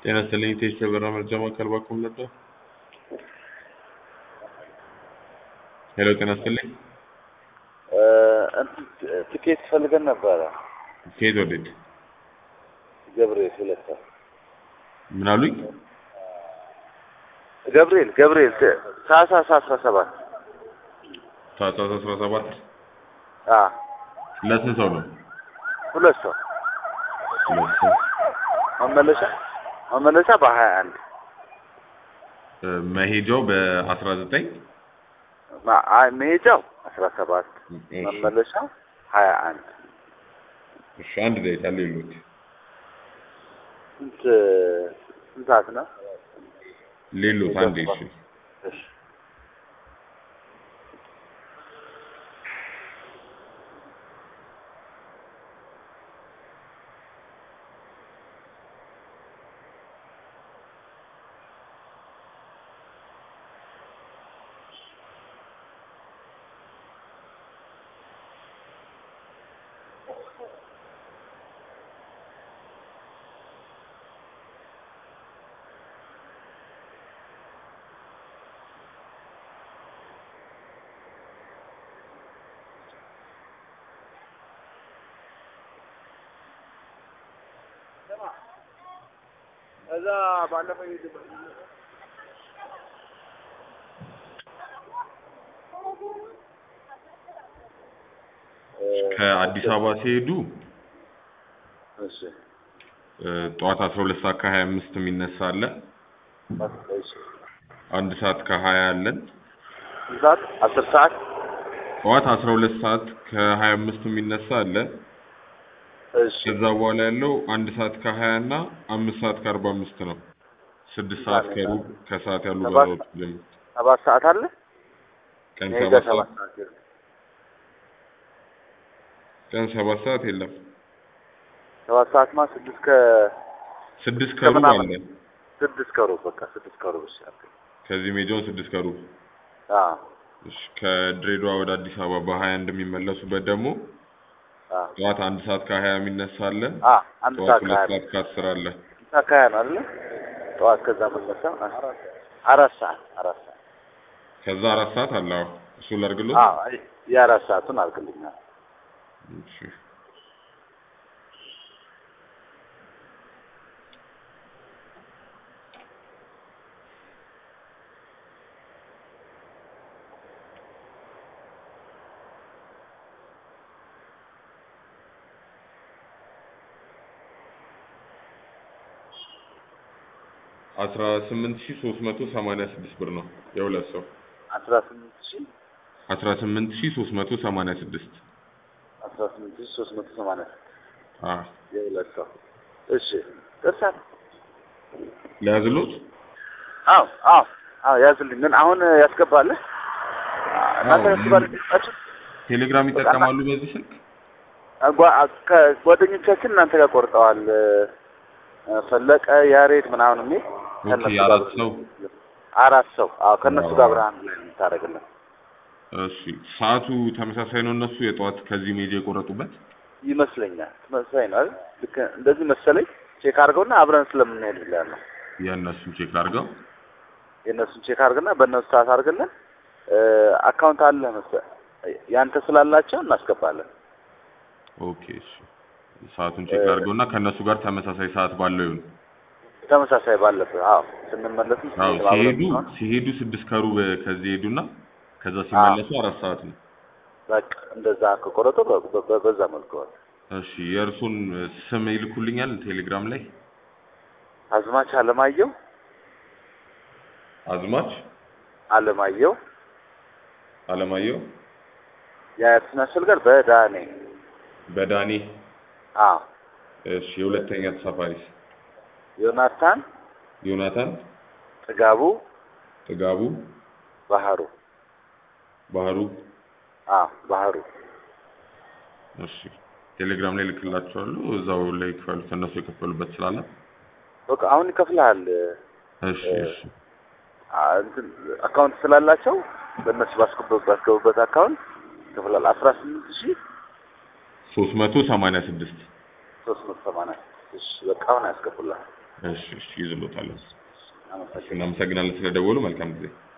ጤና ይስጥልኝ ቴስ ተበራ መርጃ ማዕከል ባኩም ነበር። ሄሎ ጤና ይስጥልኝ። እንትን ትኬት ፈልገን ነበረ። ከየት ወዴት? ገብርኤል ሁለት ሰው ምን አሉኝ? ገብርኤል ገብርኤል ታህሳስ አስራ ሰባት ታህሳስ አስራ ሰባት አ ለስንት ሰው ነው? ሁለት ሰው ሁለት ሰው መመለሻ መመለሻ በሀያ አንድ እ፣ መሄጃው በአስራ ዘጠኝ መሄጃው አስራ ሰባት መመለሻው ሀያ አንድ እሺ አንድ ደቂቃ ሌሎት ስንት ስንት ሰዓት ነው? ሌሎት አንዴ እሺ እሺ እዛ ባለፈው ከአዲስ አበባ ሲሄዱ እሺ እ፣ ጠዋት አስራ ሁለት ሰዓት ከሀያ አምስት የሚነሳ አለ። እሺ አንድ ሰዓት ከሀያ አለን። ስንት ሰዓት? አስር ሰዓት ጠዋት አስራ ሁለት ሰዓት ከሀያ አምስት የሚነሳ አለ። እሺ ከዛ በኋላ ያለው አንድ ሰዓት ከሀያ እና አምስት ሰዓት ከአርባ አምስት ነው። ስድስት ሰዓት ከሩብ ከሰዓት ያሉ ሰባት በረራዎች ጀምሮ ሰባት ሰዓት አለ ቀን መሄጃ ሰባት ሰባት ሰዓት ሰዓት የለም። ቀን ሰባት ሰዓት የለም። ሰባት ሰዓት ማ ስድስት ከ ስድስት ከሩብ ከምናምን አለ። ስድስት ከሩብ በቃ ስድስት ከሩብ እሺ አልኩኝ። ከዚህ ሜጃውን ስድስት ከሩብ አዎ እሺ። ከድሬዳዋ ወደ አዲስ አበባ በሀያ አንድ የሚመለሱበት ደግሞ አዎ ጠዋት አንድ ሰዓት ከሀያ የሚነሳ አለ። አ አንድ ጠዋት ሰዓት ሁለት ከሀያ ሰዓት ከአስር አለ። ሰዓት ከሀያ ነው አይደለ? ጠዋት ከዛ መነሳ አራት ሰዓት አራት ሰዓት ከዛ አራት ሰዓት አለ። አዎ እሱ ላድርግሎት። አዎ አይ የአራት ሰዓቱን አድርግልኛል። እሺ አስራ ስምንት ሺህ ሶስት መቶ ሰማንያ ስድስት ብር ነው የሁለት ሰው። አስራ ስምንት ሺህ አስራ ስምንት ሺህ ሶስት መቶ ሰማንያ ስድስት አስራ ስምንት ሺህ ሶስት መቶ ሰማንያ አ የሁለት ሰው እሺ ደርሳል። ለያዝሎት አዎ አዎ አዎ ያዝልኝ። ምን አሁን ያስገባልህ? እናንተ አዎ፣ ያስገባልህ? ቴሌግራም ይጠቀማሉ በዚህ ስልክ? ጓደኞቻችን እናንተ ጋር ቆርጠዋል። እ፣ ፈለቀ ያሬድ ምናምን የሚል ኦኬ ከእነሱ አራት ጋር ሰው አራት ሰው አዎ ከእነሱ አዎ። ጋር ብርሃን ላይ ነው የምታደርግልን እሺ ሰዓቱ ተመሳሳይ ነው እነሱ የጠዋት ከዚህ ሜጅ የቆረጡበት ይመስለኛል። ተመሳሳይ ነው አይደል? ልክ እንደዚህ መሰለኝ። ቼክ አድርገውና አብረን ስለምንሄድ ብለህ ነው የእነሱን ቼክ አድርገው የእነሱን ቼክ አድርግና በእነሱ ሰዓት አድርግልን። እ፣ አካውንት አለ መሰለህ ያንተ ስላላቸው እናስገባለን። ኦኬ እሺ ሰዓቱን ቼክ አድርገውና ከእነሱ ጋር ተመሳሳይ ሰዓት ባለው ይሁን ተመሳሳይ ባለብህ አዎ ስንመለስም አዎ ስንሄድም አብረን ሲሄዱ ስለሆነ ሲሄዱ ስድስት ከሩብ ከዚህ ሄዱና ከዛ ሲመለሱ አራት ሰዓት ነው በቃ እንደዛ ከቆረጡ በ- በ- በዛ መልኩ ነው። እሺ የእርሱን ስም ይልኩልኛል ቴሌግራም ላይ አዝማች አለማየሁ አዝማች አለማየሁ አለማየሁ የአያትና ስልገር በዳኔ በዳኔ አዎ እሺ የሁለተኛ ተሳፋሪስ ዮናታን ዮናታን ጥጋቡ ጥጋቡ ባህሩ ባህሩ አዎ ባህሩ እሺ ቴሌግራም ላይ ልክላቸዋለሁ እዛው ላይ ክፈሉት እነሱ የከፈሉበት ስላለ በቃ አሁን ይከፍልሃል እሺ እሺ አ- እንትን አካውንት ስላላቸው በእነሱ ባስገቡበት ባስገቡበት አካውንት ይከፍላል አስራ ስምንት ሺህ ሶስት መቶ ሰማንያ ስድስት ሶስት መቶ ሰማንያ እሺ በቃ አሁን ያስገቡልሃል እሺ እሺ ይዝሎታል። አመሰግናለሁ። እናመሰግናለን ስለደወሉ። መልካም ጊዜ